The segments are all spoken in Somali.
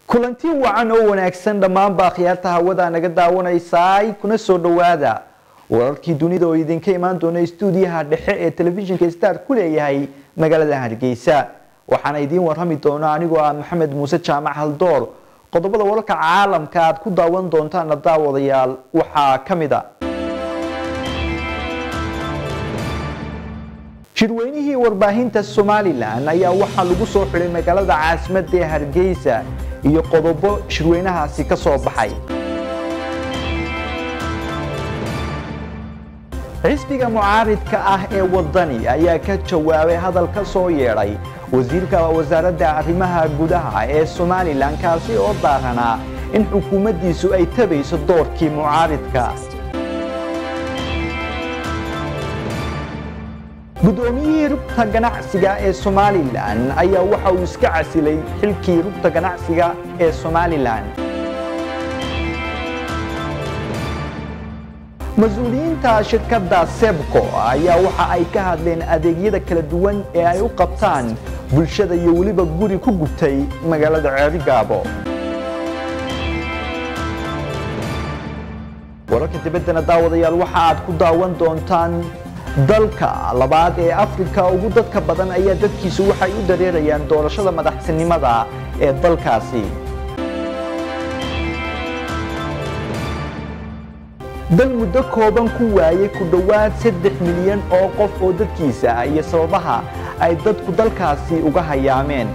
kulanti wacan oo wanaagsan dhammaanba akhyaarta hawada naga daawanaysaay kuna soo dhowaada wararkii dunida oo idinka imaan doona stuudiyaha dhexe ee telefishinka star ku leeyahay magaalada hargeysa waxaana idiin warrami doona anigoo ah maxamed muuse jaamac haldoor qodobada wararka caalamka aad ku daawan doontaana daawadayaal waxaa ka mid a shirweynihii warbaahinta somalilan ayaa waxaa lagu soo xidhay magaalada caasimadda ee hargeysa iyo qodobo shirweynahaasi ka soo baxay xisbiga mucaaridka ah ee wadani ayaa ka jawaabay hadal ka soo yeedhay wasiirka wasaaradda arrimaha gudaha ee somalilan kaasi oo daaranaa in xukuumaddiisu ay tabayso doorkii mucaaridka guddoomiyihii rugta ganacsiga ee somalilan ayaa waxa uu iska casilay xilkii rugta ganacsiga ee somalilan mas-uuliyiinta shirkadda sebco ayaa waxa ay ka hadleen adeegyada kala duwan ee ay u qabtaan bulshada iyo weliba guri ku gubtay magaalada ceerigaabo wararka dibaddana daawadayaal waxa aad ku daawan doontaan dalka labaad ee afrika ugu dadka badan ayaa dadkiisu waxay u dareerayaan doorashada madaxtinimada ee dalkaasi dal muddo kooban ku waayay ku dhowaad saddex milyan oo qof oo dadkiisa ah iyo sababaha ay dadku dalkaasi uga hayaameen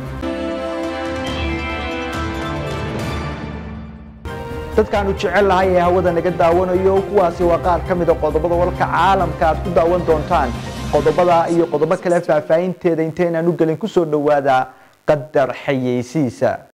dadkaanu jecel lahay ee hawada naga daawanayo kuwaasi waa qaar ka mida qodobada wararka caalamka aad ku daawan doontaan qodobada iyo qodobo kale faahfaahinteeda intaynaanu gelin ku soo dhowaada qadar xayeysiisa